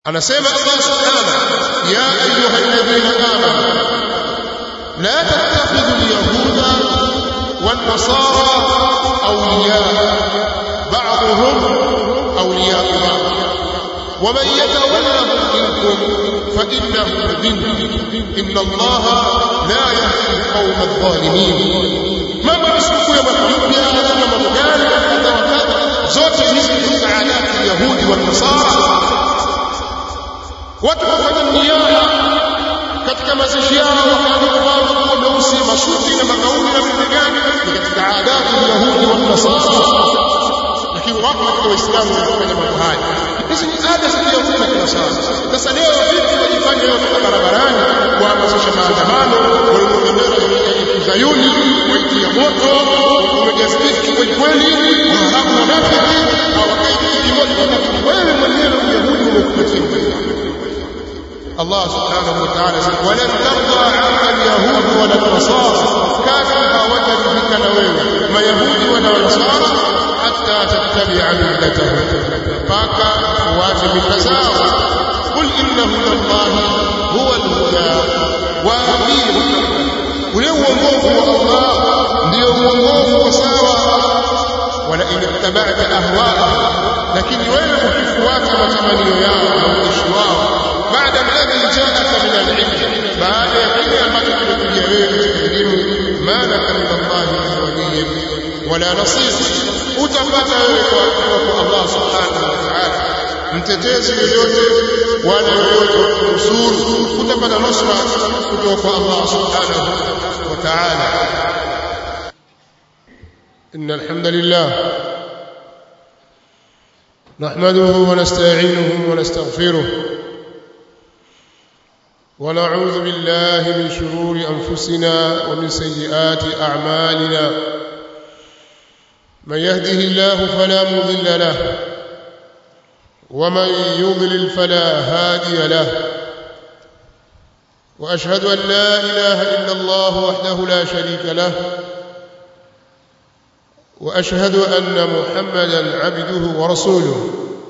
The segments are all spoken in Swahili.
anasema Allah subhanahu ya ayuha alladhina amanu la tattakhidhu alyahuda wan-nasara awliya ba'dhum awliya ba'd ومن يتولهم منكم فإنه منهم إن الله لا يهدي القوم الظالمين mambo masuku ya makundi haya na mambo gani kadha wa kadha zote hizi ni saadati yahudi wa nasara watu kufanya niara katika mazishi yao wakavaa nguo meusi masuti na magauni na vitu gani ni katika adati yahudi wa nasara lakini wako katika waislamu wanafanya mambo haya hizi ni ada za kiyahudi na kinasara sasa leo vipi wajifanya leo kutoka barabarani kuhamasisha maandamano walio bendera ya zayuni waitia moto umejazibiki kweli kweli waharabu wanafiki hawakai kitu kimoja wanafiki wewe mwenyewe uyahudi umekupatia الله سبحانه وتعالى ولن ترضى عنك اليهود ولا النصارى كافرها وتربك نويل ما يهود ولا نصارى حتى تتبع ملتهم فاكا واتم النزار قل إن هدى الله هو الهدى وأمير ولو وقوف الله ndio uongofu wa sawa wala in ittaba'ta ahwa'ahum lakini wewe ukifuata matamanio yao na uishi wao baada alladhi ja'aka min al-'ilm baada ya kile ambacho kimekujia wewe katika elimu ma laka min Allah min waliyyin wala nasir utapata wewe kwa kwa Allah subhanahu wa ta'ala mtetezi yoyote wala yoyote wa kunusuru utapata nusra kutoka kwa Allah subhanahu wa ta'ala إن الحمد لله نحمده ونستعينه ونستغفره ونعوذ بالله من شرور أنفسنا ومن سيئات أعمالنا من يهده الله فلا مضل له ومن يضلل فلا هادي له وأشهد أن لا إله إلا الله وحده لا شريك له واشهد ان محمدا عبده ورسوله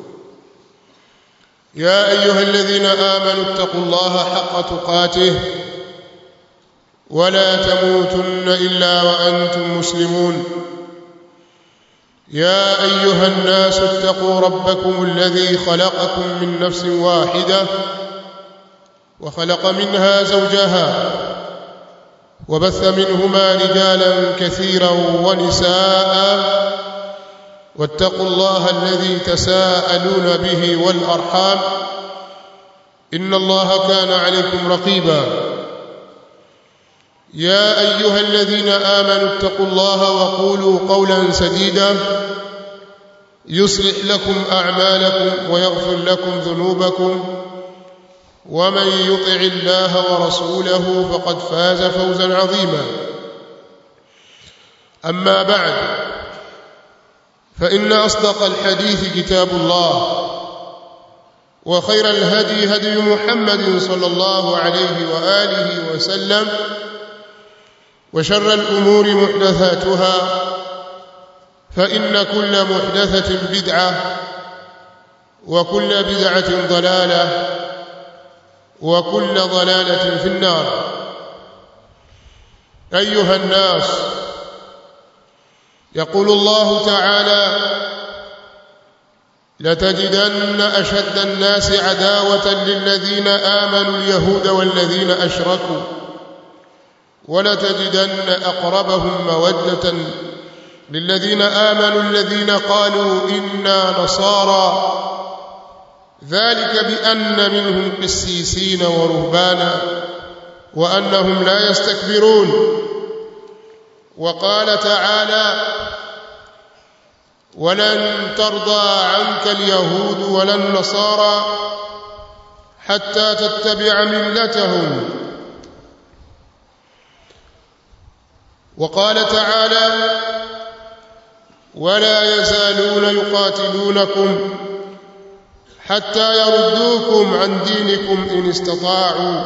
يا ايها الذين امنوا اتقوا الله حق تقاته ولا تموتن الا وانتم مسلمون يا ايها الناس اتقوا ربكم الذي خلقكم من نفس واحده وخلق منها زوجها وبث منهما رجالا كثيرا ونساء واتقوا الله الذي تساءلون به والارحام ان الله كان عليكم رقيبا يا ايها الذين امنوا اتقوا الله وقولوا قولا سديدا يصلح لكم اعمالكم ويغفر لكم ذنوبكم ومن يطع الله ورسوله فقد فاز فوزا عظيما اما بعد فان اصدق الحديث كتاب الله وخير الهدي هدي محمد صلى الله عليه واله وسلم وشر الامور محدثاتها فان كل محدثه بدعه وكل بدعه ضلاله وكل ضلاله في النار ايها الناس يقول الله تعالى لتجدن اشد الناس عداوه للذين امنوا اليهود والذين اشركوا ولتجدن اقربهم موده للذين امنوا الذين قالوا انا نصارى ذلك بأن منهم قسيسين ورهبانا وأنهم لا يستكبرون وقال تعالى ولن ترضى عنك اليهود ولا النصارى حتى تتبع ملتهم وقال تعالى ولا يزالون يقاتلونكم حتى يردوكم عن دينكم إن استطاعوا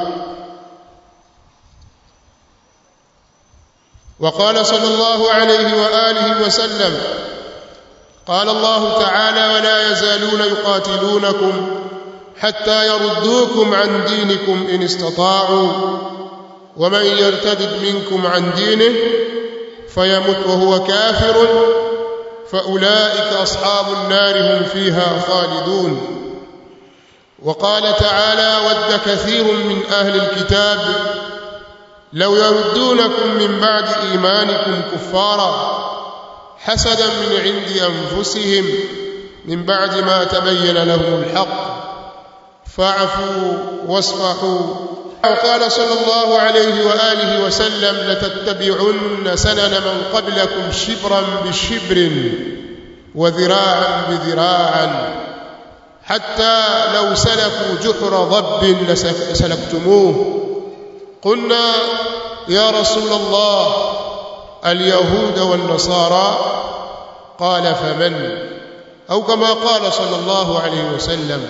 وقال صلى الله عليه وآله وسلم قال الله تعالى ولا يزالون يقاتلونكم حتى يردوكم عن دينكم إن استطاعوا ومن يرتد منكم عن دينه فيمت وهو كافر فأولئك أصحاب النار هم فيها خالدون وقال تعالى ود كثير من أهل الكتاب لو يردونكم من بعد إيمانكم كفارا حسدا من عند أنفسهم من بعد ما تبين لهم الحق فاعفوا واصفحوا وقال صلى الله عليه وآله وسلم لتتبعن سنن من قبلكم شبرا بشبر وذراعا بذراعا حتى لو سلكوا جحر ضب لسلكتموه قلنا يا رسول الله اليهود والنصارى قال فمن أو كما قال صلى الله عليه وسلم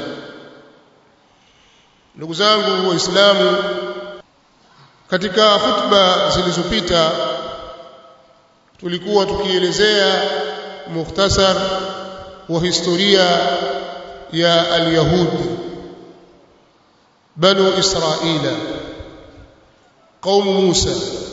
ndugu zangu waislamu katika hutuba zilizopita tulikuwa tukielezea mukhtasar wa historia ya alyahudi banu israila qaumu musa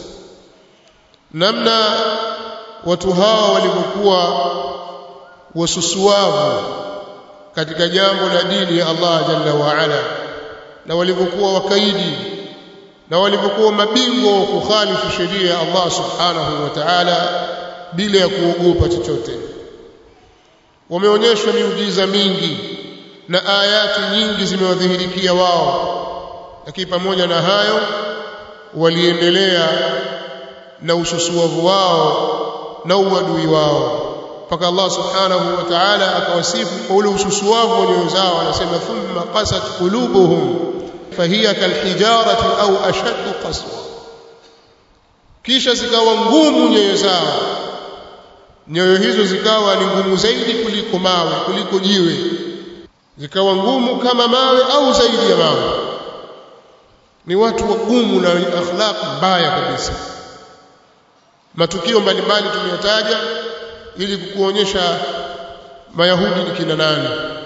namna watu hawa walivyokuwa wasusuavu katika jambo la dini ya Allah jalla wa ala na walivyokuwa wakaidi na walivyokuwa mabingwa wa kukhalifu sheria ya Allah subhanahu wa ta'ala bila ya kuogopa chochote wameonyeshwa miujiza mingi na ayati nyingi zimewadhihirikia wao lakini pamoja na hayo waliendelea na ususuavu wao na uadui wao mpaka Allah subhanahu wa ta'ala akawasifu kwa ule ususuavu wa nyoyo zao anasema thumma qasat qulubuhum fahiya kalhijarati au ashaddu qaswa kisha zikawa ngumu nyoyo zao nyoyo hizo zikawa ni ngumu zaidi kuliko mawe kuliko jiwe zikawa ngumu kama mawe au zaidi ya mawe ni watu wagumu na wenye akhlaq mbaya kabisa matukio mbalimbali tumeyataja ili kukuonyesha mayahudi ni kina nani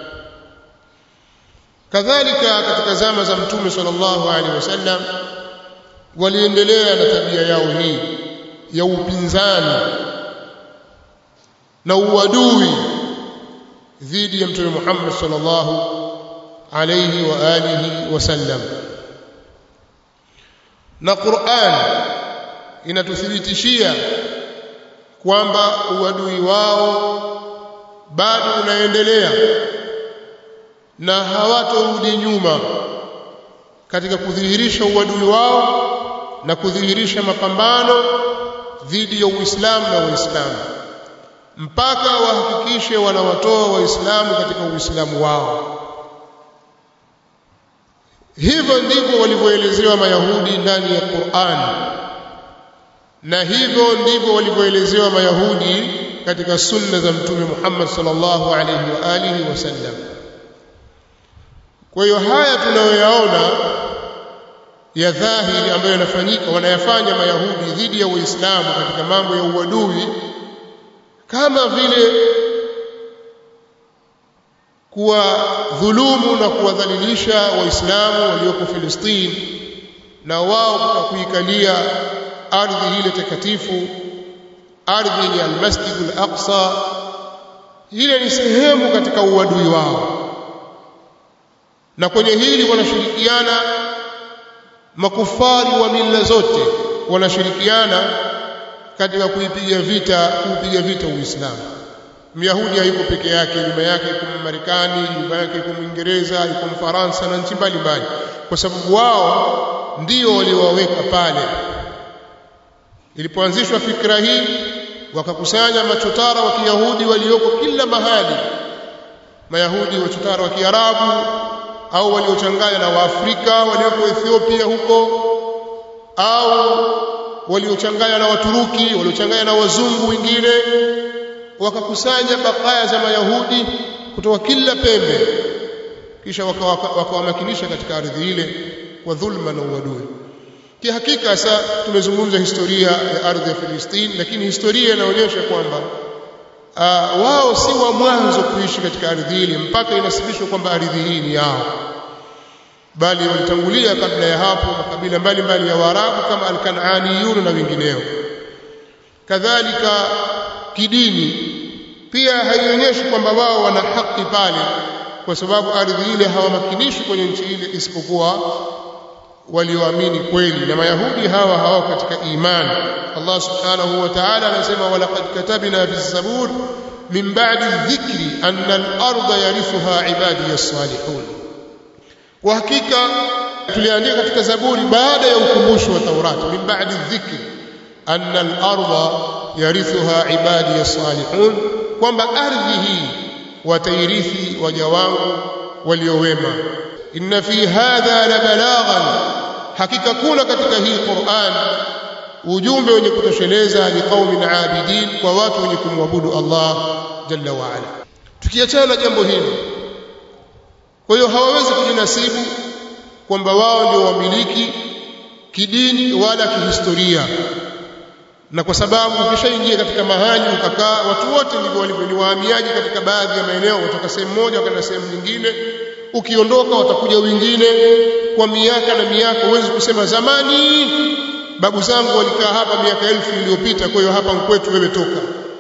kadhalika katika zama za mtume sallallahu alaihi wasallam waliendelea na tabia yao hii ya upinzani na uadui dhidi ya mtume Muhammad sallallahu alaihi wa alihi wasallam na Qur'an inatuthibitishia kwamba uadui wao bado unaendelea na hawatorudi nyuma katika kudhihirisha uadui wao na kudhihirisha mapambano dhidi ya Uislamu na Waislamu mpaka wahakikishe wanawatoa Waislamu katika Uislamu wao. Hivyo ndivyo walivyoelezewa Mayahudi ndani ya Qur'an, na hivyo ndivyo walivyoelezewa Mayahudi katika sunna za Mtume Muhammad sallallahu alaihi wa alihi wasallam. Kwa hiyo haya tunayoyaona ya dhahiri ambayo yanafanyika wanayafanya Mayahudi dhidi ya Waislamu katika mambo ya uadui kama vile kuwa dhulumu na kuwadhalilisha waislamu walioko Filistini na wao kuikalia ardhi ile takatifu ardhi ya al-Masjid al-Aqsa ile ni sehemu katika uadui wao na kwenye hili wanashirikiana makufari wa mila zote wanashirikiana katika kuipiga vita kuipiga vita Uislamu. Myahudi hayuko peke yake, nyuma yake yuko Marekani, nyuma yake yuko Mwingereza, yuko Mfaransa na nchi mbalimbali, kwa sababu wao ndio waliowaweka pale. Ilipoanzishwa fikra hii, wakakusanya machotara wa Kiyahudi walioko kila mahali, Mayahudi wachotara wa Kiarabu au waliochanganya na Waafrika walioko Ethiopia huko au waliochanganya na Waturuki, waliochanganya na wazungu wengine, wakakusanya bakaya za Mayahudi kutoka kila pembe, kisha wakawamakinisha waka katika ardhi ile kwa dhulma na uadui. Kihakika sasa tumezungumza historia ya ardhi ya Filistini, lakini historia inaonyesha kwamba uh, wao si wa mwanzo kuishi katika ardhi ile, mpaka inasibishwa kwamba ardhi hii ni yao. bali walitangulia kabla ya hapo makabila mbalimbali ya Waarabu kama al-Kan'aniyun na wengineo kadhalika kidini pia haionyeshi kwamba wao wana haki pale kwa sababu ardhi ile hawamakinishi kwenye nchi ile isipokuwa walioamini kweli na mayahudi hawa hawa katika imani Allah subhanahu wa ta'ala anasema walaqad katabna fi zabur min ba'di dhikri anna al-ardha yarithuha ibadi as-salihun kwa hakika tuliandika katika zaburi baada ya ukumbusho wa Taurati min ba'di dhikri anna al-ardha yarithuha ibadi as-salihun kwamba ardhi hii watairithi waja wangu waliowema inna fi hadha la balaghan hakika kuna katika hii Qur'an ujumbe wenye kutosheleza liqaumin abidin kwa watu wenye kumwabudu Allah jalla wa ala tukiachana jambo hili kwa hiyo hawawezi kujinasibu kwamba wao ndio wamiliki kidini wala kihistoria na kwa sababu ukishaingia katika mahali ukakaa watu wote ndivyo walivyo ni wahamiaji katika baadhi ya maeneo kutoka sehemu moja kwenda sehemu nyingine ukiondoka watakuja wengine kwa miaka na miaka huwezi kusema zamani babu zangu walikaa hapa miaka elfu iliyopita kwa hiyo hapa mkwetu wewe toka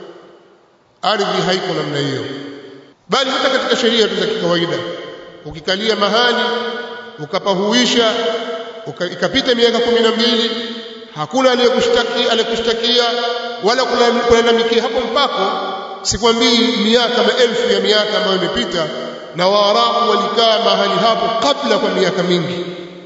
ardhi haiko namna hiyo bali hata katika sheria tu za kikawaida ukikalia mahali ukapahuisha uka, ikapita miaka kumi na mbili hakuna aliyekushtakia aliyekushtakia wala kulalamikia hapo mpako sikwambii miaka maelfu ya miaka ambayo imepita na waarabu walikaa mahali hapo kabla kwa miaka mingi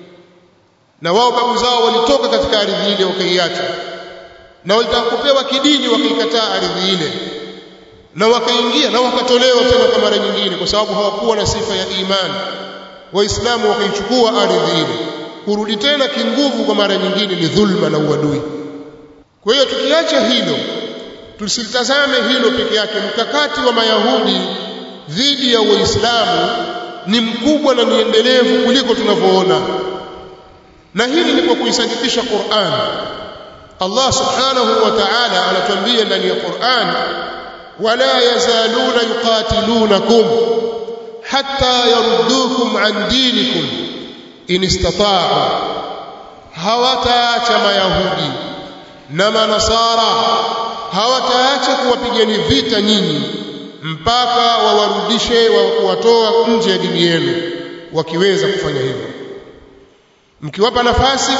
na wao babu zao walitoka katika ardhi ile wakaiacha na walitaka kupewa kidini wakaikataa ardhi ile na wakaingia na wakatolewa tena kwa mara nyingine kwa sababu hawakuwa na sifa ya imani waislamu wakaichukua ardhi ile kurudi tena kinguvu kwa mara nyingine ni dhulma na uadui kwa hiyo tukiacha hilo tusilitazame hilo peke yake mkakati wa mayahudi dhidi ya waislamu ni mkubwa na ni endelevu kuliko tunavyoona na hili ni kwa kuisadikisha Qur'an Allah subhanahu wa ta'ala anatuambia ndani ya Qur'an wala yazaluna yuqatilunakum hatta yaruddukum an dinikum in istata'u hawataacha mayahudi na manasara hawataacha kuwapigani vita nyinyi mpaka wawarudishe wa kuwatoa nje ya dini yenu wakiweza kufanya hivyo mkiwapa nafasi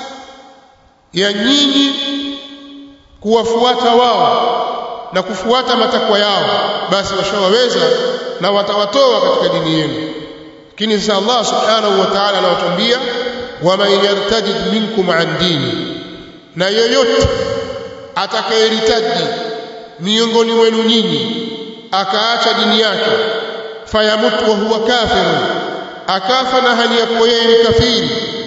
ya nyinyi kuwafuata wao na kufuata matakwa yao basi washawaweza na watawatoa katika dini yenu lakini sasa Allah subhanahu wa ta'ala anawatuambia waman yartajid minkum an dini na yoyote atakayeritaji miongoni mwenu nyinyi akaacha dini yake fayamut wa huwa kafirun akafa na hali ya kuwa yeye ni kafiri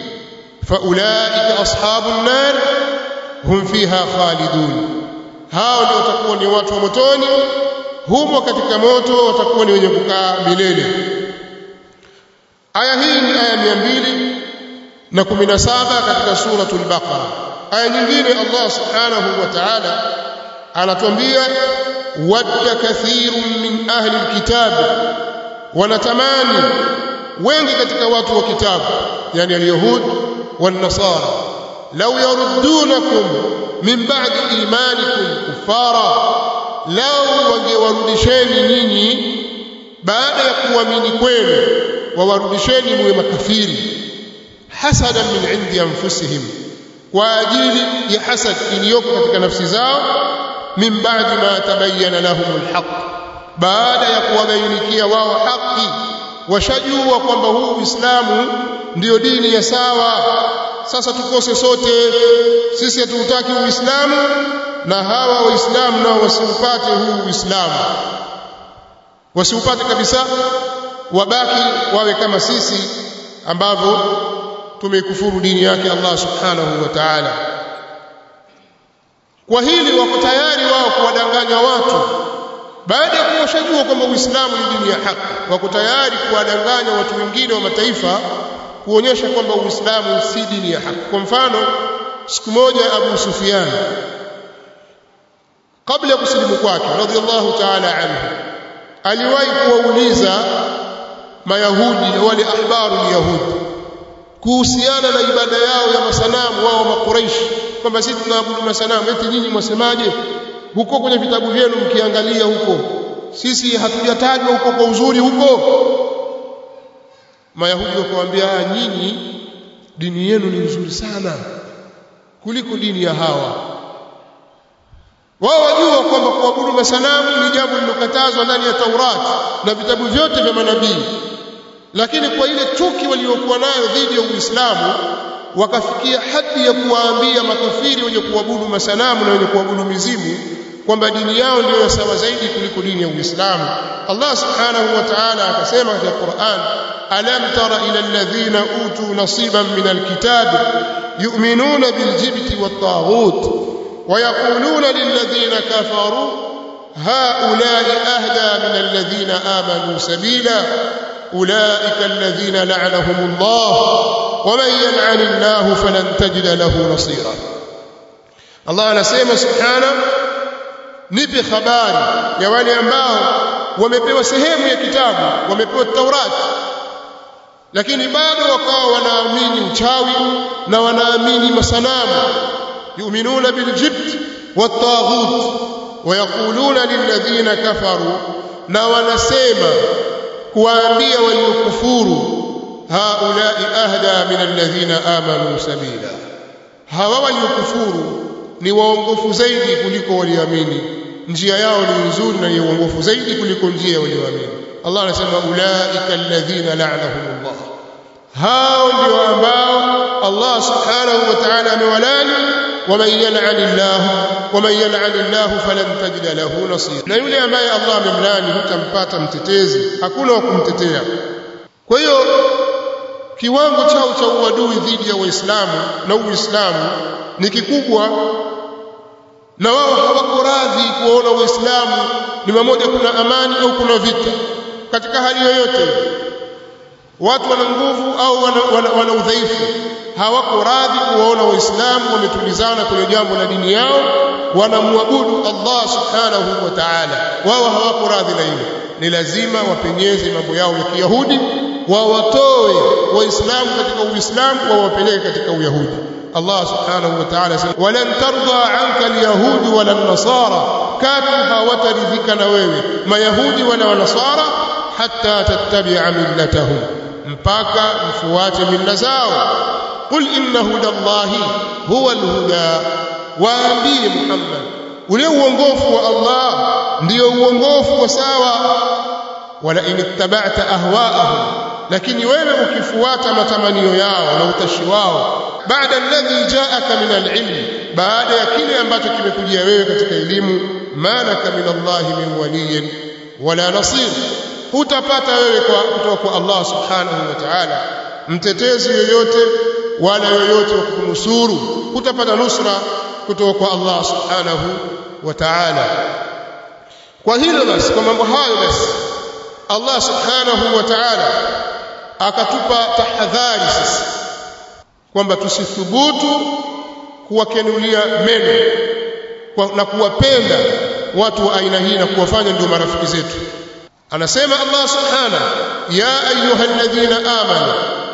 faulaika ashabun nar hum fiha khalidun hao ndio watakuwa ni watu wa motoni humo katika moto watakuwa ni wenye kukaa milele aya hii ni aya mia mbili na kumi na saba katika suratul baqara aya nyingine Allah subhanahu wa ta'ala anatuambia wadda kathirun min ahli alkitab wanatamani wengi katika watu wa kitabu yani alyahud والنصارى لو يردونكم من بعد إيمانكم كفارا لو wangewarudisheni nyinyi baada ya kuamini kwenu wawarudisheni muwe makafiri hasadan min indi anfusihim kwa ajili ya hasad iliyoko katika nafsi zao min ba'di ma tabayyana lahum alhaq baada ya kuwabainikia wao haki washajua kwamba huu Uislamu ndiyo dini ya sawa sasa tukose sote sisi hatutaki Uislamu na hawa waislamu nao wasiupate huu Uislamu wasiupate kabisa wabaki wawe kama sisi ambavyo tumeikufuru dini yake Allah subhanahu wa ta'ala kwa hili wako tayari wao kuwadanganya watu baada ya kuwashajua kwamba Uislamu ni dini ya haki wako tayari kuwadanganya watu wengine wa mataifa kuonyesha kwamba Uislamu si dini ya haki kwa mfano siku moja Abu Sufyan kabla ya kusilimu kwake radhiallahu ta'ala anhu aliwahi kuwauliza mayahudi wale ahbaru yahudi kuhusiana na ibada yao ya masanamu wao makuraishi kwamba sisi tunaabudu masanamu eti nyinyi mwasemaje huko kwenye vitabu vyenu mkiangalia huko sisi hatujatajwa huko kwa uzuri huko mayahudi wakawaambia nyinyi dini yenu ni nzuri sana kuliko dini ya hawa wao wajua kwamba kuabudu masanamu ni jambo lililokatazwa ndani ya Taurati na vitabu vyote vya manabii lakini kwa ile chuki waliokuwa nayo dhidi ya Uislamu wakafikia hadi ya kuwaambia makafiri wenye kuabudu masanamu na wenye kuabudu mizimu kwamba dini yao ndiyo ya sawa zaidi kuliko dini ya Uislamu Allah subhanahu wa ta'ala akasema katika Qur'an alam tara ila alladhina utu nasiban min alkitab yu'minuna biljibti wat-taghut ويقولون للذين كفروا هؤلاء أهدى من الذين آمنوا سبيلا أولئك الذين لعنهم الله ومن يلعن الله فلن تجد له نصيرا الله anasema subhana nipe habari ya wale ambao wamepewa sehemu ya kitabu wamepewa Taurati lakini bado wakawa wanaamini uchawi na wanaamini masanamu yu'minuna biljibt wat-taghut ويقولون للذين كفروا na wanasema kuwaambia waliokufuru haulai ahda min alladhina amanu sabila hawa waliokufuru ni waongofu zaidi kuliko walioamini njia yao ni nzuri na ni uongofu zaidi kuliko njia ya walioamini Allah anasema ulaika alladhina la'anahumullah hao ndio ambao Allah subhanahu wa ta'ala amewalani ومن يلعن الله ومن يلعن الله فلن تجد له نصيرا na yule ambaye Allah amemlani hutampata mtetezi hakuna wa kumtetea kwa hiyo kiwango chao cha uadui dhidi ya waislamu na uislamu ni kikubwa na wao hawako radhi kuona waislamu ni mamoja kuna amani au kuna vita katika hali yoyote watu wana nguvu au wana, wana, wana udhaifu hawako radhi kuwaona waislamu wametulizana kwenye jambo la dini yao wanamwabudu Allah subhanahu wa ta'ala wao hawako radhi na hilo ni lazima wapenyeze mambo yao ya kiyahudi wawatoe waislamu katika uislamu wawapeleke katika uyahudi Allah subhanahu wa ta'ala sema walan tarda anka alyahud wala nasara katu hawataridhika na wewe mayahudi wala nasara hatta tattabi'a millatahum mpaka mfuate mila zao qul inna hudallahi huwa alhuda waambie Muhammad ule uongofu wa Allah ndio uongofu wa sawa wala in ittaba'ta ahwa'ahum lakini wewe ukifuata matamanio yao na utashi wao baada alladhi ja'aka min alilm baada ya kile ambacho kimekujia wewe katika elimu malaka min Allah min waliyin wala nasir hutapata wewe kwa kutoka kwa Allah subhanahu wa ta'ala mtetezi yoyote wala yoyote wa kunusuru hutapata nusra kutoka kwa Allah subhanahu wa ta'ala kwa hilo basi kwa mambo hayo basi Allah subhanahu wa ta'ala akatupa tahadhari sisi kwamba tusithubutu kuwakenulia meno na kuwapenda watu wa aina hii na kuwafanya ndio marafiki zetu anasema Allah subhanahu ya ayyuhalladhina amanu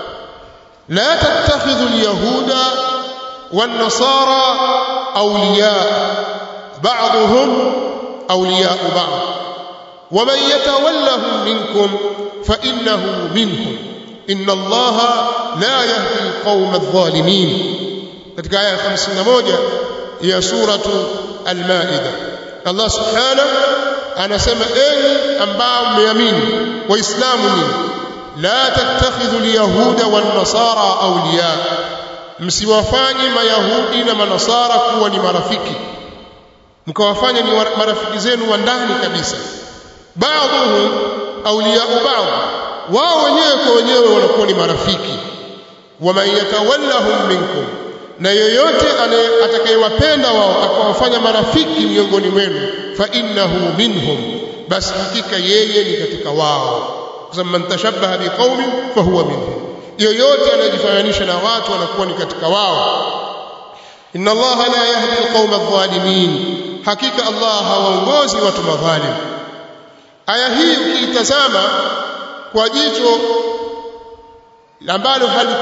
la tattakhidhu alyahuda wan-nasara awliya ba'dhum awliya ba'd ومن يتولهم منكم فإنه منهم إن الله لا يهدي القوم الظالمين katika aya 51 ya suratu al-Maida Allah subhanahu anasema enyi ambao mmeamini waislamu nyinyi la tattakhidhu alyahuda wan-nasara awliya msiwafanye mayahudi na manasara kuwa ni marafiki mkawafanya ni marafiki zenu wa ndani kabisa baadhuhum awliya ba'd wao wenyewe kwa wenyewe wanakuwa ni marafiki waman yatawallahum minkum na yoyote atakayewapenda wao akawafanya marafiki miongoni mwenu fa innahu minhum basi hakika yeye ni katika wao kwa sababu man tashabbaha biqaumin fa huwa minhum yoyote anayejifananisha na watu anakuwa ni katika wao inna allaha la yahdi alqauma adh-dhalimin hakika allah hawaongozi watu madhalim aya hii ukiitazama kwa jicho ambalo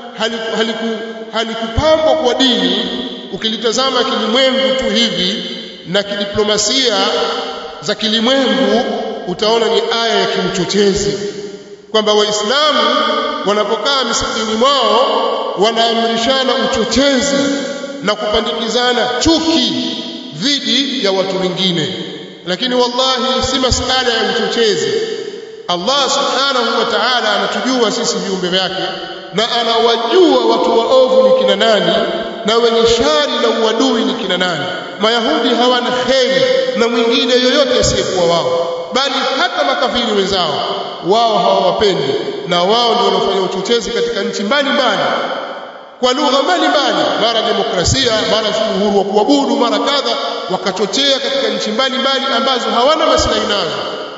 haliku, haliku, halikupambwa kwa dini ukilitazama kilimwengu tu hivi na kidiplomasia za kilimwengu utaona ni aya ya kiuchochezi kwamba waislamu wanapokaa misikitini mwao wanaamrishana uchochezi na kupandikizana chuki dhidi ya watu wengine lakini wallahi si masala ya uchochezi Allah subhanahu wa ta'ala anatujua sisi viumbe vyake na anawajua watu waovu ni kina nani na wenye shari na uadui ni kina nani mayahudi hawana kheri na mwingine yoyote asiyekuwa wao bali hata makafiri wenzao wao hawawapendi na wao ndio wanaofanya uchochezi katika nchi mbalimbali kwa lugha mbalimbali mara demokrasia mara uhuru wa kuabudu mara kadha wakachochea katika nchi mbalimbali ambazo hawana maslahi nazo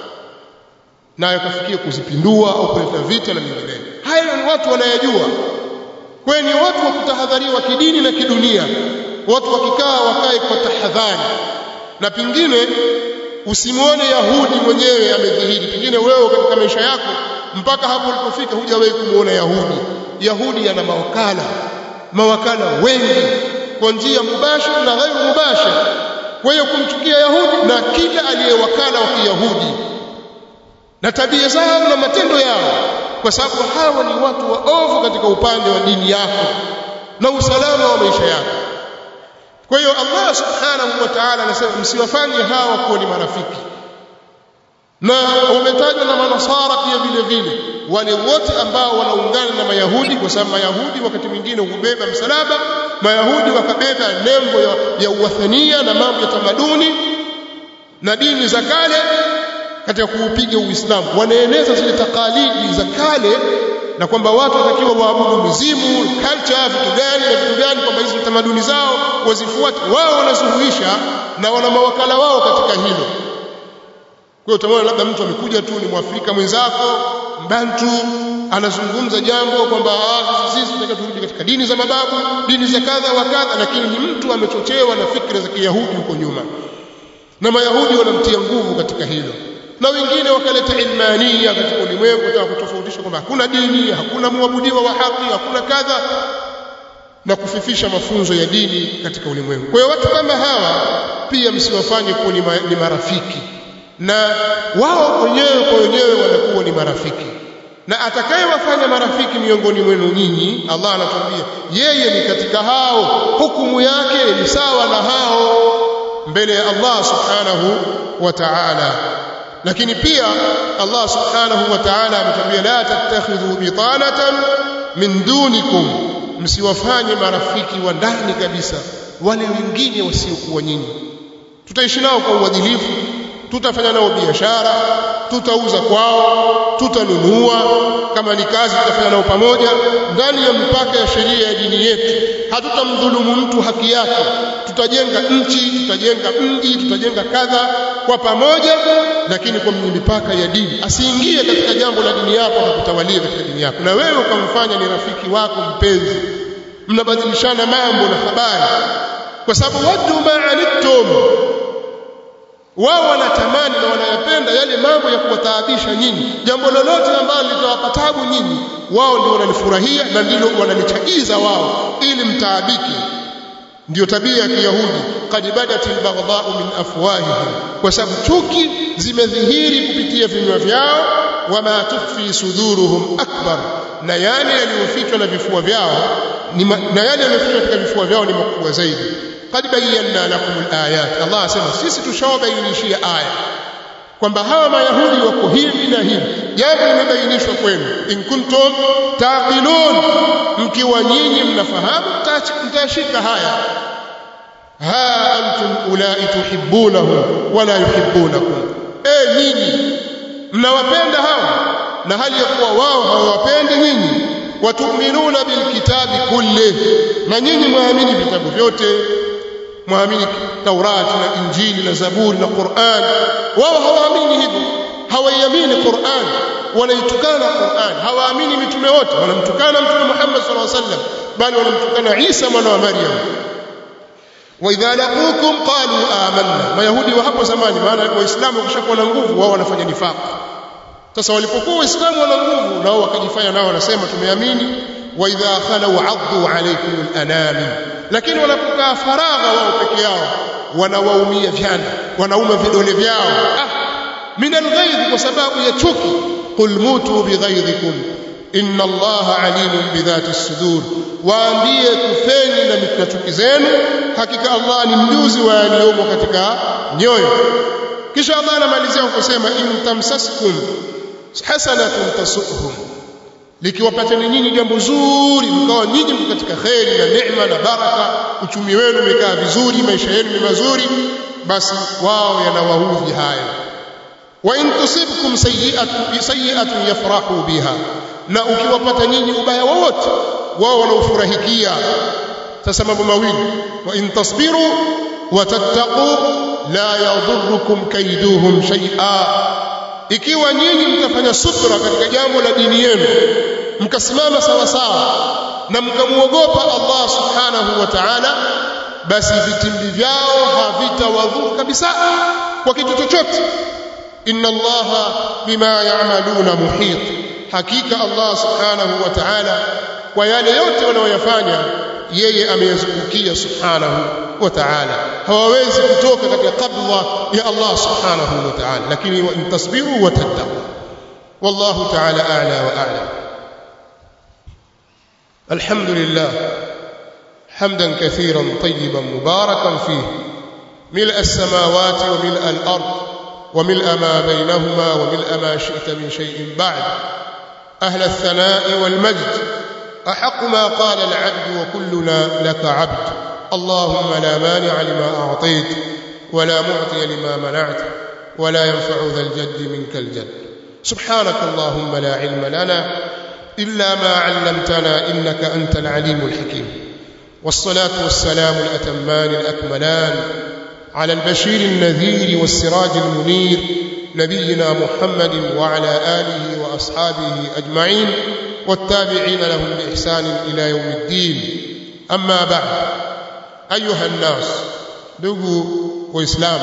nayo kafikia kuzipindua au kuleta vita na mengineyo hayo ni watu wanayajua kwa ni watu wa kutahadhariwa kidini na kidunia watu wakikaa wakae kwa tahadhari na pingine usimwone yahudi mwenyewe amedhihiri pengine wewe katika maisha yako mpaka hapo ulipofika hujawahi kumuona yahudi yahudi ana mawakala mawakala wengi kwa njia mubashir na ghairu mubashir kwa hiyo kumchukia yahudi na kila aliyewakala wa kiyahudi na tabia zao na matendo yao kwa sababu hawa ni watu waovu katika upande wa dini yako na usalama wa maisha yako kwa hiyo Allah subhanahu wa ta'ala anasema msiwafanye hawa kuwa ni marafiki na wametajwa na manasara pia vile vile wale wote ambao wanaungana na mayahudi kwa sababu mayahudi wakati mwingine hubeba msalaba mayahudi wakabeba nembo ya, ya uwathania na mambo ya tamaduni na dini za kale katika kuupiga uislamu wanaeneza zile takalidi za kale na kwamba watu watakiwa waabudu mizimu culture vitu gani na vitu gani kwamba hizo tamaduni zao wazifuate wao wanasuluhisha na wana mawakala wao katika hilo kwa hiyo utaona labda mtu amekuja tu ni mwafrika mwenzako mbantu anazungumza jambo kwamba sisi tunataka turudi katika dini za mababu dini za kadha wa kadha lakini ni mtu amechochewa na fikra za kiyahudi huko nyuma na mayahudi wanamtia nguvu katika hilo na wengine wakaleta ilmania katika ulimwengu kutaka kutofautisha kwamba hakuna dini hakuna muabudiwa wa haki hakuna kadha na kufifisha mafunzo ya dini katika ulimwengu kwa hiyo watu kama hawa pia msiwafanye kuwa ni marafiki na wao wenyewe kwa wenyewe wanakuwa ni marafiki na atakayewafanya marafiki miongoni mwenu nyinyi Allah anatuambia yeye ni katika hao hukumu yake ni sawa na hao mbele ya Allah subhanahu wa ta'ala lakini pia Allah subhanahu wa ta'ala ametuambia la tattakhidhu bitanatan min dunikum msiwafanye marafiki wa ndani kabisa wale wengine wasiokuwa nyinyi tutaishi nao kwa uadilifu tutafanya nao biashara tutauza kwao tutanunua kama ni kazi tutafanya nao pamoja ndani ya mipaka ya sheria ya dini yetu hatutamdhulumu mtu haki yake tutajenga nchi tutajenga mji tutajenga kadha kwa pamoja lakini kwa mipaka ya dini asiingie katika jambo la dini yako na kutawalia katika dini yako na wewe ukamfanya ni rafiki wako mpenzi mnabadilishana mambo na habari kwa sababu wadu ma anittum wao wanatamani na wanayapenda yale mambo ya kuwataabisha nyinyi jambo lolote ambalo litawapa tabu nyinyi wao ndio wanalifurahia na ndilo wanalichagiza wao ili mtaabike ndio tabia ya kiyahudi qad badat albaghdha'u min afwahihim kwa sababu chuki zimedhihiri kupitia vinywa vyao wama tukhfi suduruhum akbar na yale yaliyofichwa na vifua vyao ni na yale yaliyofichwa katika vifua vyao ni makubwa zaidi qad bayyana lakum alayat Allah asema sisi tushawabainishia aya kwamba hawa mayahudi wako hivi na hivi jambo limebainishwa kwenu in kuntum taqilun mkiwa nyinyi mnafahamu mtashika haya ha antum ulai tuhibbunahum wala yuhibbunakum eh nyinyi mnawapenda hawa na hali ya kuwa wao hawawapendi nyinyi watuminuna bilkitabi kulli na nyinyi mwaamini vitabu vyote mwaamini Taurati na Injili na Zaburi na Qur'an wao hawaamini hivyo hawaiamini Qur'an wanaitukana Qur'an hawaamini mitume wote wanamtukana mtume Muhammad sallallahu alaihi wasallam bali wanamtukana Isa mwana wa Maryam وإذا لقوكم قالوا آمنا mayahudi wa hapo zamani maana waislamu wakishakuwa na nguvu wao wanafanya nifaq sasa walipokuwa waislamu wana nguvu nao wakajifanya nao wanasema tumeamini wa idha khalu addu alaykum al-anami lakini wanapokaa faragha wao peke yao wanawaumia vyana wanauma vidole vyao ah min alghaidh kwa sababu ya chuki qul mutu bighaidhikum inna allaha alimun bidhati as-sudur waambie kufeni na na chuki zenu hakika allah ni mjuzi wa yaliyomo katika nyoyo kisha allah anamalizia kusema in tamsaskum hasanatun tasuhum likiwapateni nyinyi jambo zuri mkawa nyinyi mko katika kheri na neema na baraka uchumi wenu umekaa vizuri maisha yenu ni mazuri basi wao yanawaudhi haya wa in tusibkum sayyi'atun sayyi'atun yafrahu biha na ukiwapata nyinyi ubaya wowote wao wanaufurahikia sasa mambo mawili wa in tasbiru wa tattaqu la yadhurrukum kaiduhum shay'a ikiwa nyinyi mtafanya subra katika jambo la dini yenu mkasimama sawa sawa na mkamuogopa Allah subhanahu wa ta'ala basi vitimbi vyao havitawadhuru kabisa kwa kitu chochote inna allaha bima ya'maluna muhit hakika Allah subhanahu wa ta'ala kwa yale yote wanayoyafanya yeye ameyazungukia subhanahu wa ta'ala hawawezi kutoka katika qabla ya Allah subhanahu wa ta'ala lakini wa intasbiru wa tattaqu wallahu ta'ala a'la wa a'lam alhamdulillah حمدا كثيرا طيبا مباركا فيه ملء السماوات وملء الارض وملء ما بينهما وملء ما شئت من شيء بعد اهل الثناء والمجد احق ما قال العبد وكلنا لك عبد اللهم لا مانع لما اعطيت ولا معطي لما منعت ولا ينفع ذا الجد منك الجد سبحانك اللهم لا علم لنا الا ما علمتنا انك انت العليم الحكيم والصلاة والسلام الأتمان الأكملان على البشير النذير والسراج المنير نبينا محمد وعلى آله وأصحابه أجمعين والتابعين لهم بإحسان إلى يوم الدين أما بعد أيها الناس دقوا وإسلام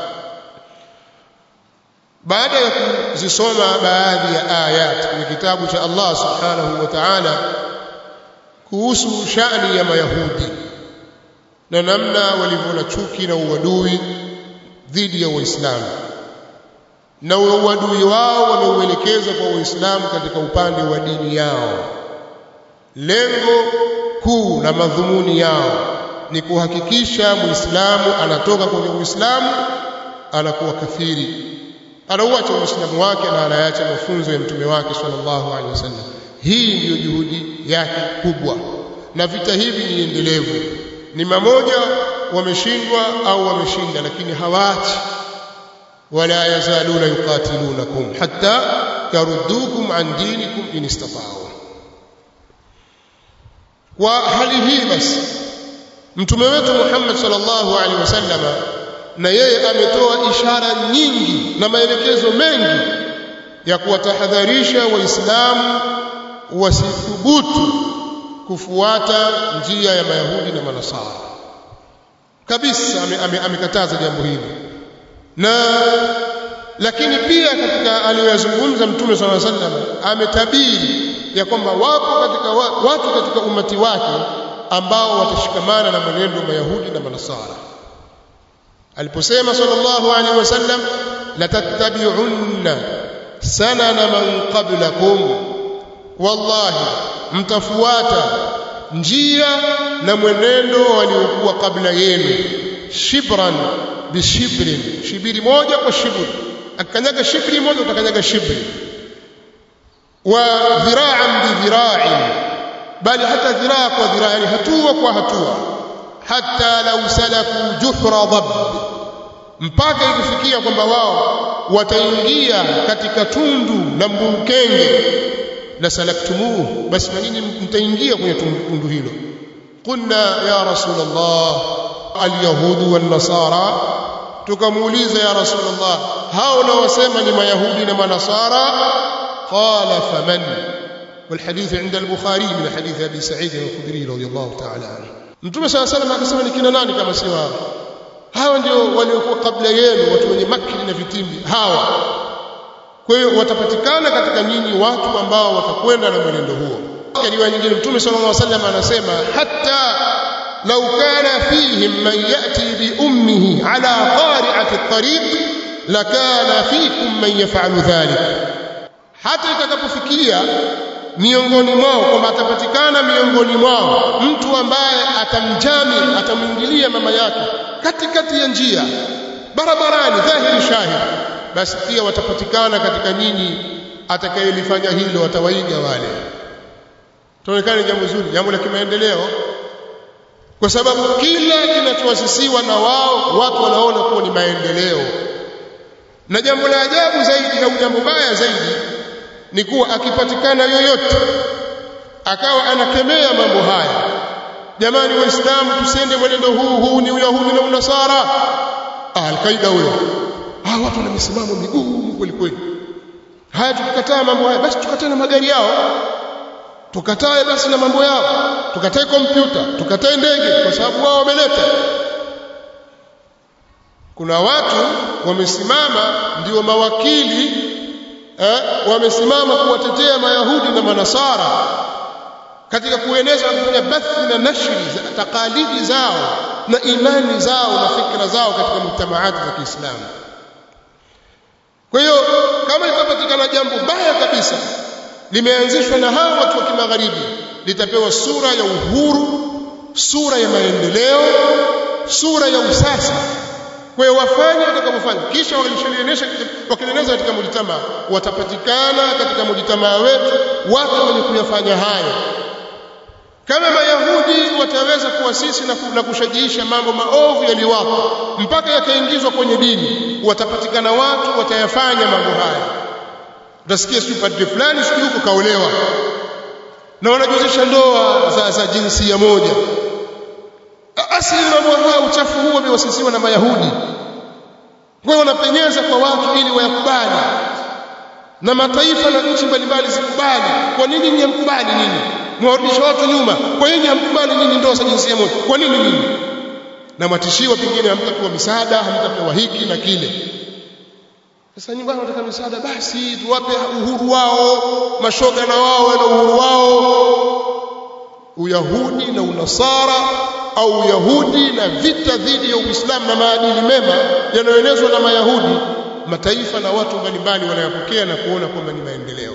baada ya kuzisoma baadhi ya ayat kwenye kitabu cha Allah subhanahu wa ta'ala kuhusu shani ya mayahudi na namna walivyo na chuki na uadui dhidi ya waislamu na uadui wao wameuelekeza kwa waislamu katika upande wa dini yao lengo kuu na madhumuni yao ni kuhakikisha muislamu anatoka kwenye uislamu anakuwa kafiri anauacha uislamu wake na anaacha mafunzo ya mtume wake sallallahu alaihi wasallam hii ndiyo juhudi yake kubwa na vita hivi ni endelevu ni mamoja wameshindwa au wameshinda lakini hawaachi wala yazaluna yuqatilunakum hatta yaruddukum an dinikum in istata'u kwa hali hii basi mtume wetu Muhammad sallallahu alaihi wasallama na yeye ametoa ishara nyingi na maelekezo mengi ya kuwatahadharisha waislamu wasithubutu kufuata njia ya mayahudi na manasara kabisa amekataza ame, ame jambo hili na lakini pia katika aliyoyazungumza mtume sala sallam ametabiri ya kwamba wapo katika watu katika umati wake ambao watashikamana na mwenendo wa mayahudi na manasara aliposema sallallahu alaihi wasallam latattabi'unna sanana man qablakum wallahi mtafuata njia na mwenendo waliokuwa kabla yenu shibran bishibrin shibiri moja kwa shibri akanyaga shibri moja utakanyaga shibri wa dhira'an bidhira'in bali hata dhiraa kwa dhiraa yani hatua kwa hatua hata lau salaku juhra dhab mpaka ikifikia kwamba wao wataingia katika tundu la mbukenge la salaktumuhu basi na nyinyi mtaingia kwenye tundu hilo qulna ya rasulullah alyahudu wan nasara tukamuuliza ya rasulullah hao na wasema ni mayahudi na manasara qala faman والحديث عند البخاري من حديث ابي سعيد الخدري رضي الله تعالى عنه mtume صلى الله عليه وسلم akasema ni kina nani kama si wao hawa ndio waliokuwa kabla yenu watu wenye makri na vitimbi hawa kwa hiyo watapatikana katika nyinyi watu ambao watakwenda na mwenendo huo riwaya nyingine mtume sallallahu alaihi wasallam anasema hatta law kana fihim man yati bi ummihi ala qari'ati at-tariq lakana fikum man yaf'alu dhalik hata itakapofikia miongoni mwao kwamba atapatikana miongoni mwao mtu ambaye atamjami atamwingilia mama yake katikati ya njia barabarani dhahiri shahid basi pia watapatikana katika nyinyi atakayelifanya hilo watawaiga wale tuonekane jambo zuri jambo la kimaendeleo kwa sababu kila kinachoasisiwa na wao watu wanaona kuwa ni maendeleo na jambo la ajabu zaidi au jambo baya zaidi ni kuwa akipatikana yoyote akawa anakemea mambo haya jamani waislamu tusende mwenendo huu huu ni uyahudi na unasara ah, alkaida huyo ah, watu wana misimamo migumu kweli kweli haya tukikataa mambo haya basi tukatae na magari yao tukatae basi na mambo yao tukatae kompyuta tukatae ndege kwa sababu wao wameleta kuna watu wamesimama ndio mawakili eh, wamesimama kuwatetea mayahudi na manasara katika kueneza na kufanya bathi na nashri za takalidi zao na imani zao na fikra zao katika mujtamaati za Kiislamu. Kwa hiyo kama litapatikana jambo baya kabisa limeanzishwa na hao watu wa kimagharibi, litapewa sura ya uhuru, sura ya maendeleo, sura ya usasa. Kwa hiyo wafanye watakavyofanya, kisha walishalionyesha wakieneza katika mujtamaa, watapatikana katika mujtamaa wetu watu wenye kuyafanya hayo kama mayahudi wataweza kuasisi na, na kushajiisha mambo maovu yaliyowapo mpaka yakaingizwa kwenye dini watapatikana watu watayafanya mambo haya utasikia sijui padri fulani sijui huko kaolewa na wanajuzisha ndoa za, za jinsia moja asili mambo haya uchafu huo umewasisiwa na mayahudi kwa hiyo wanapenyeza kwa watu ili wayakubali na mataifa na nchi mbalimbali zikubali kwa nini nyinyi hamkubali nini mwarudisha watu nyuma kwa nini hamkubali nini ndoa za jinsia moja kwa nini nini na matishiwa pengine hamtapewa misaada hamtapewa hiki na kile sasa nyinyi bwana wanataka misaada basi tuwape uhuru wao mashoga na wao wana uhuru wao uyahudi na unasara au uyahudi na vita dhidi ya uislamu na maadili mema yanayoenezwa na mayahudi mataifa na watu mbalimbali wanayapokea na kuona kwamba ni maendeleo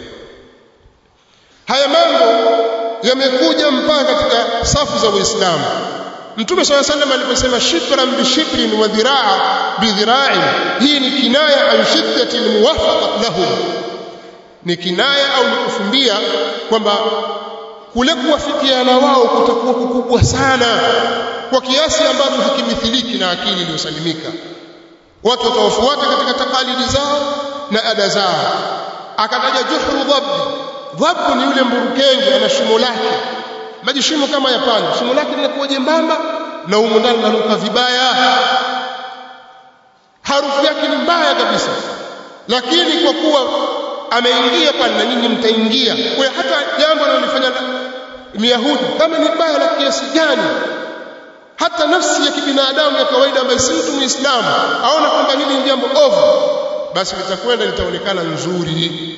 haya mambo yamekuja mpaka katika safu za Uislamu. Mtume swalla sallam aliposema shibran bishibrin wa dhiraa bidhira'in, hii ni kinaya an shiddati almuwafaqa lahum, ni kinaya au ni kufumbia kwamba kule kuwafikiana wao kutakuwa kukubwa sana kwa kiasi ambacho hakimithiliki na akili iliyosalimika. Watu watawafuata katika takalidi zao na ada zao. Akataja juhru dhabbi Dhabu ni yule mburukenge ana shimo lake, maji shimo kama ya panya, shimo lake linakuwa jembamba na humo ndani linanuka vibaya, harufu yake ni mbaya kabisa, lakini kwa kuwa ameingia pale na nyinyi mtaingia. Kwa hiyo hata jambo analolifanya Myahudi kama ni baya la kiasi gani, hata nafsi ya kibinadamu ya kawaida ambaye si mtu Muislamu aona kwamba hili ni jambo ovu, basi litakwenda litaonekana nzuri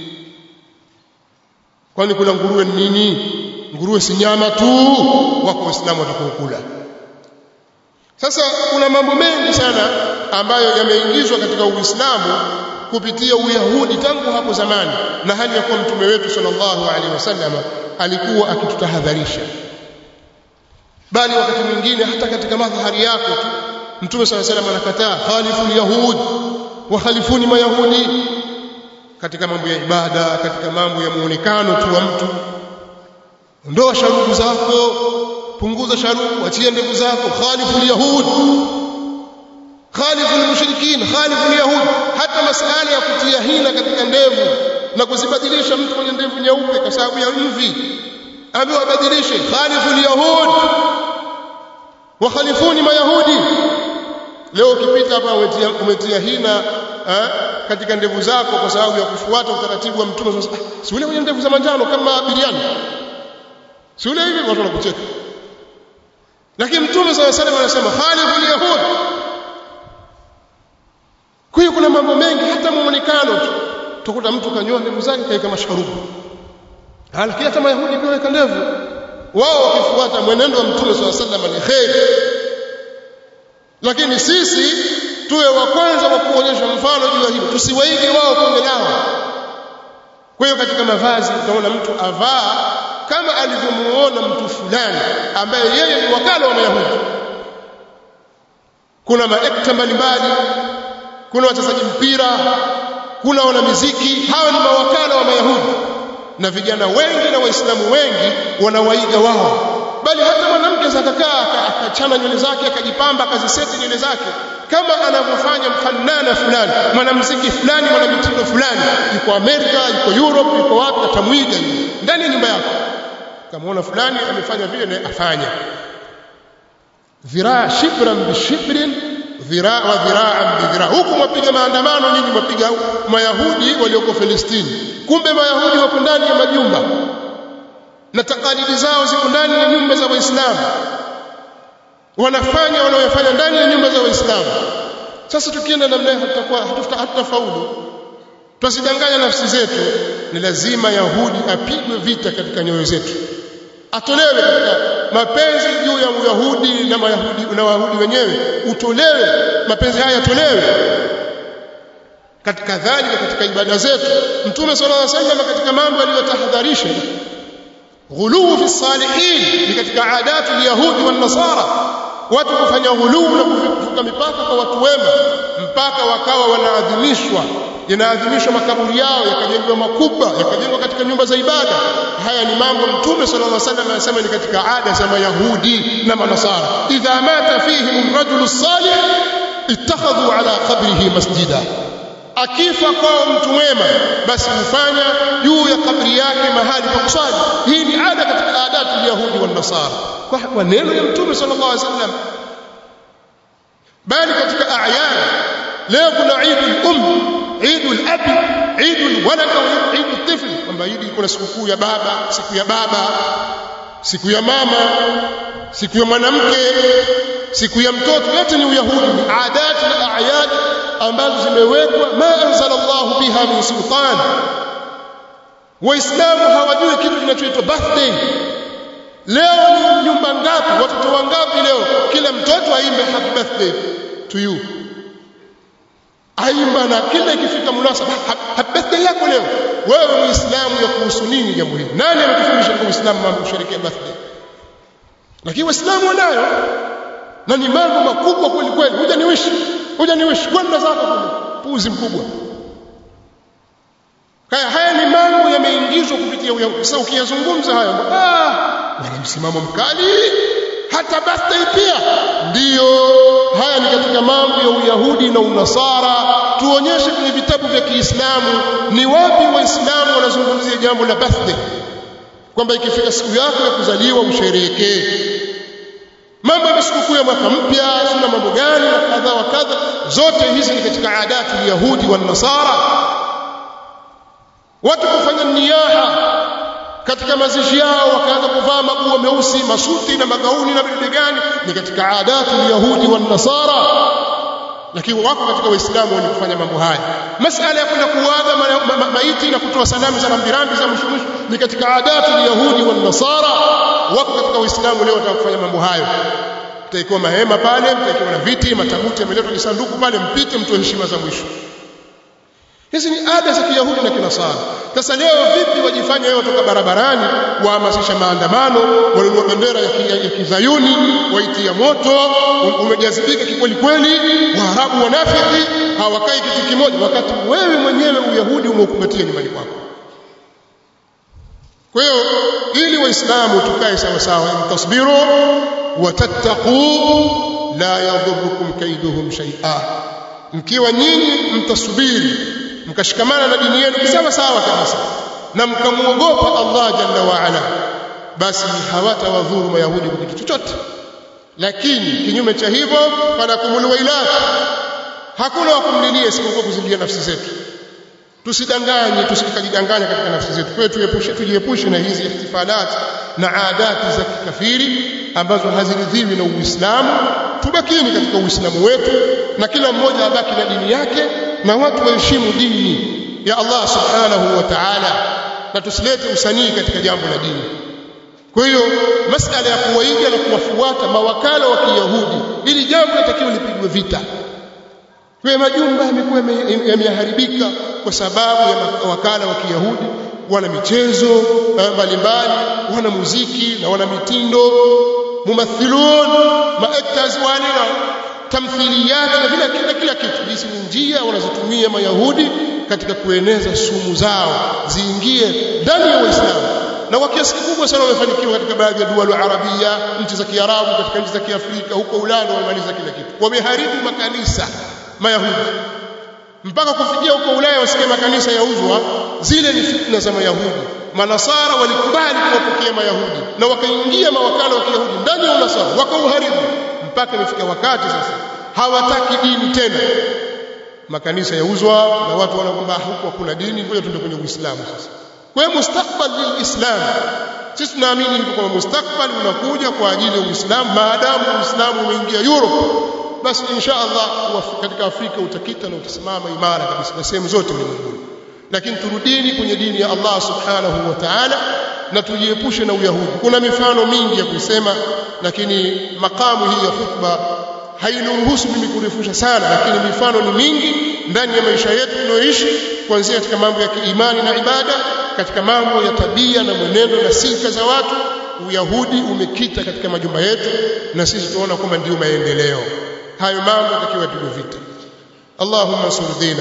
kwani kula nguruwe ni nini nguruwe si nyama tu wako waislamu watakaokula sasa kuna mambo mengi sana ambayo yameingizwa katika uislamu kupitia uyahudi tangu hapo zamani na hali ya kuwa mtume wetu sallallahu alaihi wasallam alikuwa akitutahadharisha bali wakati mwingine hata katika madhahari yako tu mtume sallallahu alaihi wasallam anakataa khalifu alyahud wa khalifuni mayahudi katika mambo ya ibada katika mambo ya muonekano tu wa mtu ondoa sharubu zako punguza sharubu achie ndevu zako khalifu alyahud khalifu almushrikin khalifu alyahud hata masala ya kutia hina katika ndevu na kuzibadilisha mtu mwenye ndevu nyeupe kwa sababu ya mvi ambaye wabadilishe khalifu alyahud wa khalifuni mayahudi leo ukipita hapa umetia, umetia hina eh, katika ndevu zako kwa sababu ya kufuata utaratibu wa mtume sasa si ule mwenye ndevu za manjano kama biriani si ule hivi watu wanakucheka lakini mtume sala salam anasema khalifu yahud kwa hiyo kuna mambo mengi hata muonekano tu utakuta mtu kanyoa ndevu zake kaika masharubu lakini hata mayahudi pia weka ndevu wao wakifuata mwenendo wa mtume swalla sallam ni kheri lakini sisi tuwe wa kwanza wa kuonyesha mfano juu ya hilo tusiwaige wao kwenye nao kwa hiyo katika mavazi utaona mtu avaa kama alivyomuona mtu fulani ambaye yeye ni wakala wa mayahudi kuna maekta mbalimbali kuna wachezaji mpira kuna wana muziki hawa ni mawakala wa mayahudi na vijana wengi na waislamu wengi wanawaiga wao bali hata mwanamke zakakaa akachana nywele zake akajipamba akaziseti nywele zake kama anavyofanya mfanana fulani mwanamuziki fulani mwanamitindo fulani yuko Amerika yuko Europe yuko wapi atamwiga ndani ya nyumba yako kamaona fulani amefanya vile naye afanya dhiraa shibran bishibrin dhiraa wa dhiraan bidhiraa huku mwapiga maandamano nyinyi mwapiga mayahudi walioko Filistini kumbe mayahudi wako ndani ya majumba na takalidi zao ziko ndani ya nyumba za waislamu wanafanya wanaoyafanya ndani ya nyumba za waislamu sasa tukienda namna hiyo hatutakuwa hatutafaulu tusidanganya nafsi zetu ni lazima yahudi apigwe vita katika nyoyo zetu atolewe katika mapenzi juu ya uyahudi na mayahudi na wayahudi wenyewe utolewe mapenzi haya yatolewe katika dhalika katika ibada zetu mtume sallallahu alaihi wasallam katika mambo aliyotahadharisha ghuluu fi salihin ni katika adatu yahudi wa nasara watu kufanya ghuluu na kuvuka mipaka kwa watu wema mpaka wakawa wanaadhimishwa yanaadhimishwa makaburi yao yakajengwa makubwa yakajengwa katika nyumba za ibada haya ni mambo mtume sallallahu alaihi wasallam anasema ni katika ada za mayahudi na manasara idha mata fihim rajulu salih ittakhadhu ala qabrihi masjida akifa kwao mtu mwema basi hufanya juu ya kabri yake mahali pa kuswali hii ni ada katika adatu yahudi wa nasara kwa maneno ya mtume sallallahu alaihi wasallam bali katika a'yan leo kuna Eidul Um Eidul Abi Eidul Walad au Eidul Tifl kwamba hili kuna sikukuu ya baba siku ya baba siku ya mama siku ya mwanamke siku ya mtoto yote ni uyahudi ni adati na ayat ambazo zimewekwa ma anzala Allah biha min sultan waislamu hawajui kitu kinachoitwa birthday leo ni nyumba ngapi watoto wangapi leo kila mtoto aimbe happy birthday to you aimba na kila ikifika munasaba happy birthday yako leo wewe muislamu ya kuhusu nini jambo hili nani amekufundisha kwa uislamu mambo kusherehekea birthday lakini waislamu wanayo na ni mambo makubwa kweli kweli huja niwishi huja niwishi kwenda zako kule puzi mkubwa haya haya ni mambo yameingizwa kupitia uyahudi sasa ukiyazungumza haya ah wana msimamo mkali hata birthday pia ndiyo haya ni katika mambo ya uyahudi na unasara tuonyeshe kwenye vitabu vya Kiislamu ni wapi waislamu wanazungumzia jambo la birthday kwamba ikifika siku yako ya kuzaliwa usherehekee mambo ya sikukuu ya mwaka mpya sina mambo gani na kadha wa kadha zote hizi ni katika adatu ya Yahudi wa Nasara watu kufanya niyaha katika mazishi yao wakaanza kuvaa maguo meusi masuti na magauni na vitu gani ni katika adatu ya Yahudi wa Nasara lakini wako katika waislamu wenye kufanya mambo haya masala ya kwenda kuaga ma, ma, ma, maiti na kutoa salamu za rambirambi za mwisho mwisho ni katika adatu ya Yahudi wa Nasara wako katika waislamu leo wataka kufanya mambo hayo mtaikuwa mahema pale mtaikuwa na viti matabuti yameletwa kisanduku pale mpite mtoe heshima za mwisho hizi ni ada za kiyahudi na kinasara sasa leo vipi wajifanya wao toka barabarani wahamasisha maandamano wanunua bendera ya, ki, ya kizayuni waitia moto umejazibika kikweli kweli waarabu wanafiki hawakai kitu kimoja wakati wewe mwenyewe uyahudi umeukumbatia nyumbani kwako kwa hiyo ili waislamu tukae sawa sawa tasbiru watattaqu la yadhurukum kaiduhum shay'a mkiwa nyinyi mtasubiri mkashikamana na dini yenu sawa sawa kabisa na mkamuogopa Allah jalla wa ala basi hawatawadhuru mayahudi kwa kitu chochote lakini kinyume cha hivyo falakumul wailat hakuna wa kumlilia isipokuwa kuzilia nafsi zetu tusidanganye tusikajidanganya katika nafsi zetu kwa hiyo tuepushe tujiepushe na hizi ihtifalat na adati za kikafiri ambazo haziridhiwi na Uislamu tubakini katika Uislamu wetu na kila mmoja abaki na dini yake na watu waheshimu dini ya Allah subhanahu wa ta'ala na tusilete usanii katika jambo la dini kwa hiyo masala ya kuwaiga na kuwafuata mawakala wa Kiyahudi ili jambo litakiwa lipigwe vita kwa majumba yamekuwa yameharibika kwa sababu ya mawakala wa Kiyahudi wana michezo mbalimbali wana muziki na wana mitindo mumathilun maactors wale na tamthiliyat na vile kila kila kitu hizi ni njia wanazotumia mayahudi katika kueneza sumu zao ziingie ndani ya waislamu na kwa kiasi kikubwa sana wamefanikiwa katika baadhi ya dual arabia nchi za kiarabu katika nchi za kiafrika huko ulaya wamemaliza kila kitu wameharibu makanisa mayahudi mpaka kufikia huko ulaya wasikie makanisa yauzwa zile ni fitna za mayahudi manasara walikubali kuwapokea mayahudi na wakaingia mawakala wa kiyahudi ndani ya unasara wakauharibu mpaka imefika wakati sasa hawataki dini tena makanisa yauzwa na watu wanaona kwamba huko hakuna dini ngoja tuende kwenye uislamu sasa kwa hiyo mustakbal lilislam sisi tunaamini hivyo kwamba mustakbal unakuja kwa ajili ya uislamu maadamu uislamu umeingia Europe basi insha Allah katika Afrika utakita na utasimama imara kabisa na sehemu zote ulimwenguni lakini turudini kwenye dini ya Allah subhanahu wa ta'ala na tujiepushe na uyahudi kuna mifano mingi ya kusema lakini makamu hii ya khutba hainiruhusu mimi kurefusha sana lakini mifano ni mingi ndani ya maisha yetu tunayoishi kuanzia katika mambo ya kiimani na ibada katika mambo ya tabia na mwenendo na silka za watu uyahudi umekita katika majumba yetu na sisi tunaona kwamba ndio maendeleo hayo mambo yatakiwa yapigwe vita اللهم انصر دينك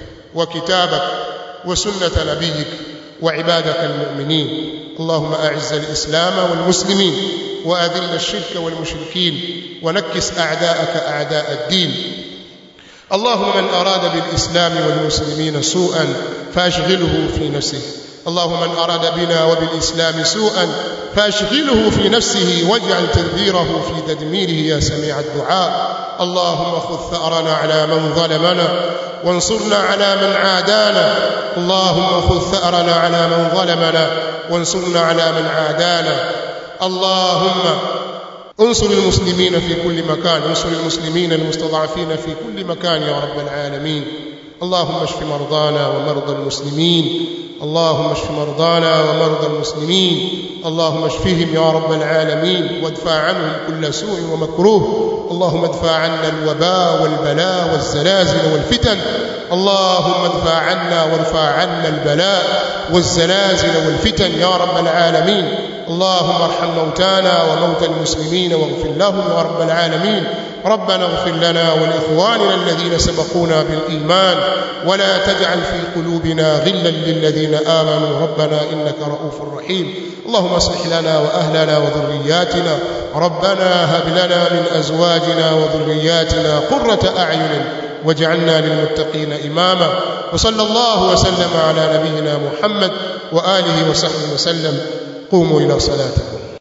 وكتابك وسنة نبيك وعبادك المؤمنين اللهم أعز الإسلام والمسلمين وأذل الشرك والمشركين ونكس أعداءك أعداء الدين اللهم من أراد بالإسلام والمسلمين سوءا فأشغله في نفسه اللهم من أراد بنا وبالإسلام سوءا فأشغله في نفسه واجعل تدبيره في تدميره يا سميع الدعاء اللهم خذ ثأرنا على من ظلمنا وانصرنا على من عادانا اللهم خذ ثأرنا على من ظلمنا وانصرنا على من عادانا اللهم انصر المسلمين في كل مكان انصر المسلمين المستضعفين في كل مكان يا رب العالمين اللهم اشف مرضانا ومرضى المسلمين اللهم اشف مرضانا ومرضى المسلمين اللهم اشفهم يا رب العالمين وادفع عنهم كل سوء ومكروه اللهم ادفع عنا الوباء والبلاء والزلازل والفتن اللهم ادفع عنا وارفع عنا البلاء والزلازل والفتن يا رب العالمين اللهم ارحم موتانا وموتى المسلمين واغفر لهم يا رب العالمين ربنا اغفر لنا ولإخواننا الذين سبقونا بالإيمان ولا تجعل في قلوبنا غلا للذين آمنوا ربنا إنك رؤوف رحيم اللهم اصلح لنا وأهلنا وذرياتنا ربنا هب لنا من أزواجنا وذرياتنا قرة أعين واجعلنا للمتقين إماما وصلى الله وسلم على نبينا محمد وآله وصحبه وسلم قوموا إلى صلاتكم